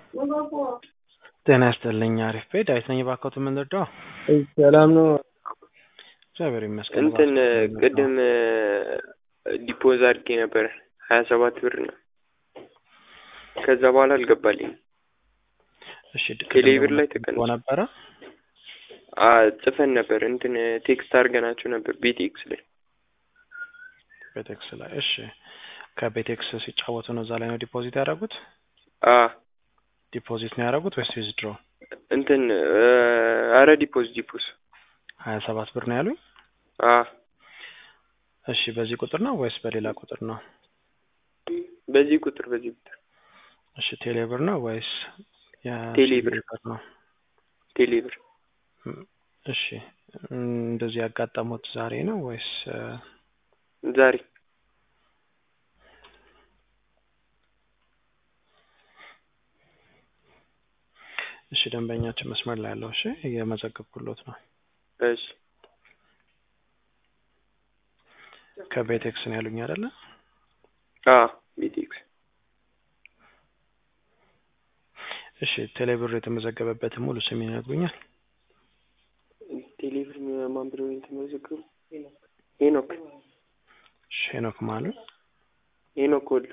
ጤና ይስጥልኝ አሪፍ ቤት ዳዊት ነኝ እባክዎት የምንረዳው ሰላም ነው። እግዚአብሔር ይመስገን እንትን እባክዎት ቅድም ዲፖዝ አድርጌ ነበር ሀያ ሰባት ብር ነው። ከዛ በኋላ አልገባልኝም። እሺ ቴሌ ብር ላይ ተቀንሶ ተቀንሶ ነበረ አ ጽፈን ነበር እንትን ቴክስት አድርገናቸው ነበር ቤቴክስ ላይ ቤቴክስ ላይ እሺ ከቤቴክስ ሲጫወቱ ነው እዛ ላይ ነው ዲፖዚት ያደረጉት አ ዲፖዚት ነው ያደረጉት ወይስ ዊዝድሮ እንትን አረ ዲፖዝ ዲፖዝ ሀያ ሰባት ብር ነው ያሉኝ አ እሺ በዚህ ቁጥር ነው ወይስ በሌላ ቁጥር ነው በዚህ ቁጥር በዚህ ቁጥር እሺ ቴሌ ብር ነው ወይስ ቴሌ ብር። ብር ነው ቴሌ ብር እም፣ እሺ እም፣ እንደዚህ ያጋጠሙት ዛሬ ነው ወይስ እ፣ ዛሬ እሺ ደንበኛችን መስመር ላይ ያለው እሺ እየመዘገብኩሎት ነው እሺ ከቤቴክስ ነው ያሉኝ አይደለ አ ቤቴክስ እሺ ቴሌ ብር የተመዘገበበትን ሙሉ ስም ይነግሩኛል ቴሌ ብር ማን ብሎ የተመዘገቡ ሄኖክ እሺ ሄኖክ ማሉ ሄኖክ ወሉ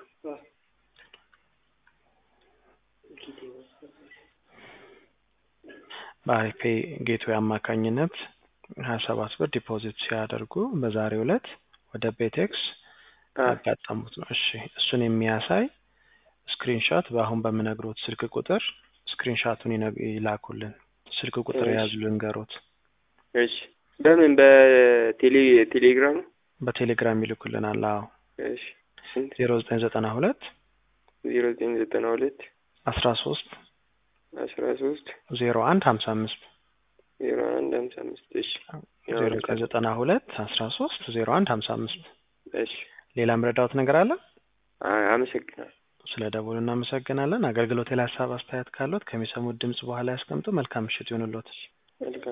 በአሪፌ ጌትዌይ አማካኝነት ሀያ ሰባት ብር ዲፖዚት ሲያደርጉ በዛሬው ዕለት ወደ ቤቴክስ አ ያጋጠሙት ነው። እሺ እሱን የሚያሳይ ስክሪንሾት በአሁን በምነግሮት ስልክ ቁጥር ስክሪንሾቱን ይነግ- ይላኩልን። ስልክ ቁጥር እሺ። የያዙ ልንገሮት። እሺ በምን በቴሌ ቴሌግራም በቴሌግራም ይልኩልናል። አዎ እሺ ስንት ዜሮ ዘጠኝ ዘጠና ሁለት ዜሮ ዘጠኝ ዘጠና ሁለት አስራ ሶስት አስራ ሶስት ዜሮ አንድ ሀምሳ አምስት ዜሮ አንድ ሀምሳ አምስት እሺ ዜሮ ዘጠኝ ዘጠና ሁለት አስራ ሶስት ዜሮ አንድ ሀምሳ አምስት እሺ ሌላ ምረዳውት ነገር አለ? አ- አመሰግናለሁ ስለ ደውሉ እናመሰግናለን። አገልግሎት ላይ ሀሳብ አስተያየት ካሉት ከሚሰሙት ድምጽ በኋላ ያስቀምጡ። መልካም ምሽት ይሁንልዎት። መልካም